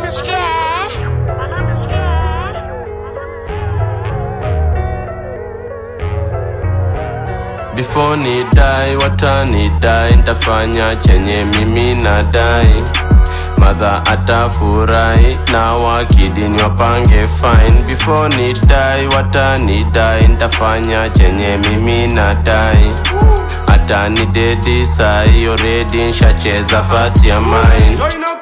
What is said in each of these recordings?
name is Jeff. My name is Jeff. Before ni dai watani dai ntafanya chenye mimi nadai madha atafurahi na wakidini wapange fine before ni dai watani dai ntafanya chenye mimi nadai hata ni dedi sai already nshacheza pati ya mine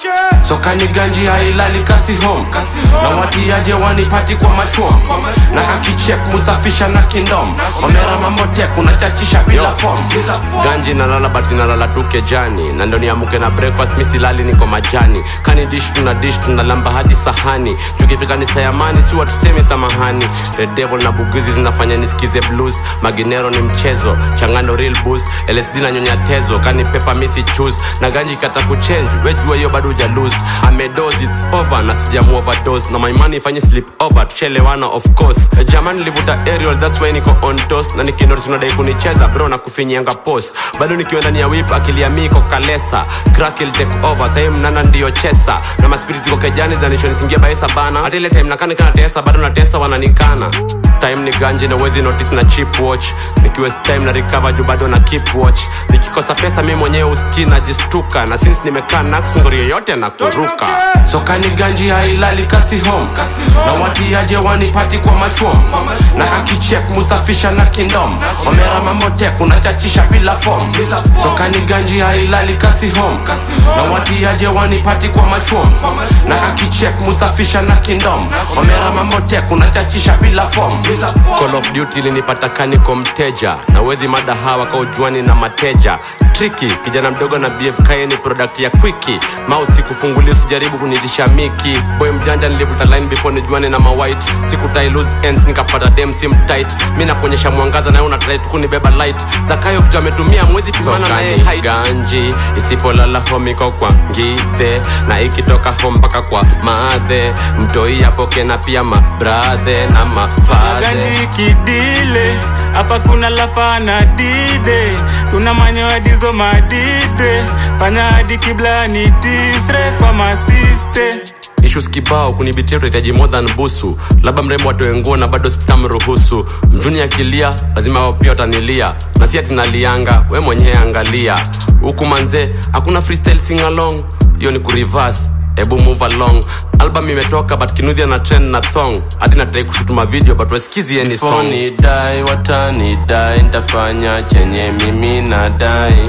sokani ganji hailali kasi home na watiaje wanipati kwa machom na kakichek musafisha na kindom omera mamotek unachachisha bila form ganji nalala bati nalala tu kejani na ndo niamuke na breakfast misilali niko majani kani dish tuna dish tunalamba hadi sahani tukifika ni sayamani si watusemi samahani red devil na buguzi zinafanya nisikize blues maginero ni mchezo changano real boost lsd na nyonya tezo kani pepa misi choose na ganji kata kuchange wejua hiyo bado uja lose amedos its over na sijamu overdose na my money ifanye slip over tuchelewana of course jamani nilivuta aerial that's why niko on toast na nikinotis unadai kunicheza bro na kufinyianga post bado nikiwa ndani ya whip akili ya miko kalesa crack will take over sahii mnana ndiyo chesa na maspirit ziko kejani zanishonisingia baesa bana hata ile time nakani kana tesa bado natesa wananikana time ni ganji na wezi notice na chip watch nikiwest time na recover juu bado na keep watch nikikosa pesa mi mwenyewe uski najistuka na since nimekaa nax ngori yoyote na kuruka sokani ganji hailali kasi home na watiaje wanipati kwa machom na kakichek musafisha na kindom omera mamotek unachachisha bila form sokani ganji hailali kasi home na watiaje wanipati kwa machom na kakichek musafisha na kindom omera mamotek unachachisha bila form call of duty linipata kaniko mteja na wezi mada hawa kaujuani na mateja triki kijana mdogo na bfk ni product ya kwiki mausi kufungulia usijaribu kunitisha miki boy mjanja nilivuta line before nijuane na mawhite sikutai loose ends nikapata dem sim tight mi nakuonyesha mwangaza naye unatrai tu kunibeba light zakayo vitu ametumia mwezi timana naye height. ganji isipolala homiko kwa ngithe na ikitoka home mpaka kwa madhe mtoi apoke na pia mabradhe na mafadhe gandi kidile hapa kuna lafana dide tuna manyoya dizo madide fanya hadi kibla ni tisre kwa masiste issues kibao kunibitia utahitaji more than busu labda mrembo atoe nguo na bado sitamruhusu mjuni akilia lazima wao pia watanilia na si ati nalianga we mwenyewe angalia huku manze hakuna freestyle sing along hiyo ni kureverse ebu move along album imetoka but kinudhia na trend na thong hadi natrai kushutuma video but wesikizi any song ni dai watani dai ntafanya chenye mimi nadai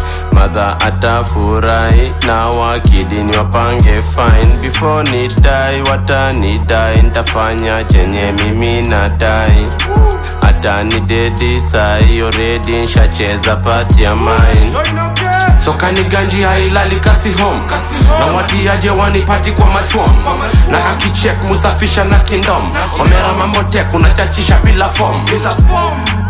madha atafurahi na wakidini wapange fine before ni dai watani dai ntafanya chenye mimi nadai hata ni dedi sai already nshacheza pati ya mine sokani ganji hailali kasi home na watiaje wanipati kwa machom na kakichek musafisha na kindom omera mamotek unachachisha bila form